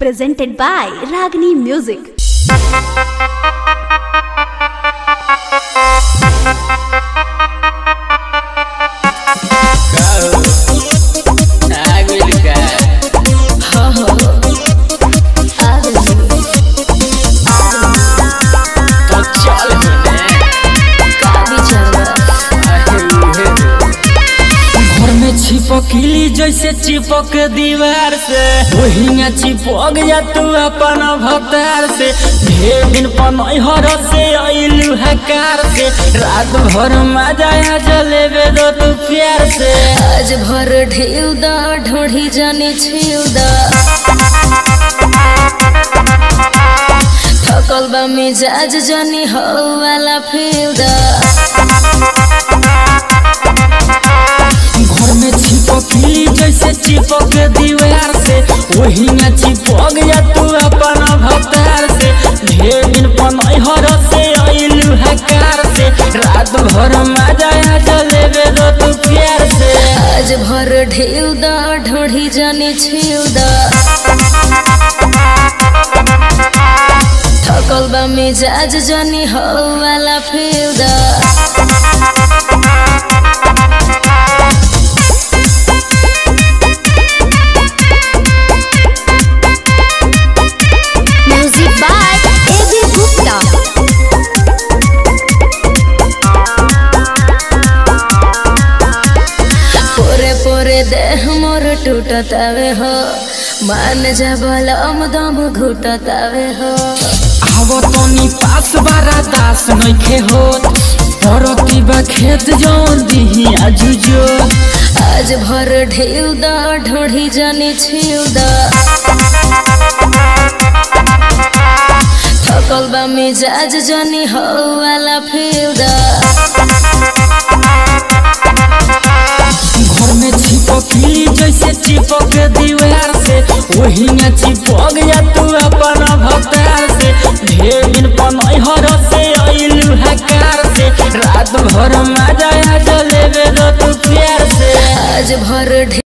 presented by Ragini Music. घर में छिपकली जैसे चिपक दीवार से वही चिपक जा तू अपन भतार से ढेर दिन पनहर से अइलू हकार से रात भर मजा आ जलेबे दो तू प्यार से आज भर ढेउ दा ढोढ़ी जाने छिउ दा थकल बा मिजाज जानी हो वाला फेउ दा घर में छिपकली जैसे चिपक दीवार से वही चिपक जा तू अपन भतार से ढेर दिन पनहर से अइलू हकार से रात भर मजा आ जलेबे दो तू प्यार से आज भर ढेउ दा ढोढ़ी जाने छिउ दा थकल बा मिजाज जानी हो वाला फेउ दा Music by A.B. Gupta. पोरे पोरे देह मोर टूटतावे हो मान जा बलम दम घुटतावे हो आवो तनी पास बारा दास नइखे होत परती बा खेत जौन दिही आजुजो आज भर ढेउ दा ढोढ़ी जाने छिउ दा थकल बा मिजाज जानी हो वाला फेउ दा घर में छिपकली जैसे चिपक दीवार से वही चिपक जा तू अपन भतार से ढेर दिन पनहर से अइलू हकार से रात भर मजा आ जलेबे दो तू प्यार से आज भर